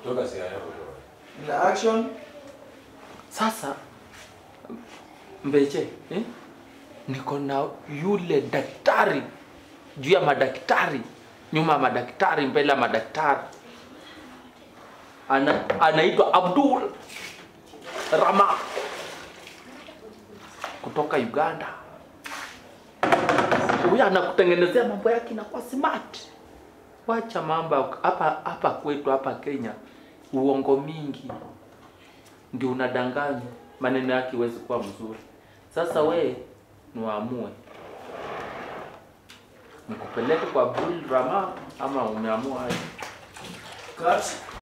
Toka siaya. Na action. Sasa Mbeche eh? niko na yule daktari juu ya madaktari, nyuma ya madaktari, mbele ya madaktari, ana anaitwa Abdul Rama kutoka Uganda. Huyu anakutengenezea mambo yake inakuwa smart. Wacha mambo hapa hapa kwetu hapa Kenya, uongo mingi ndio unadanganya, maneno yake iwezi kuwa mzuri. Sasa we niwaamue nikupeleke kwa Abdul Rama ama umeamua aje? Cut.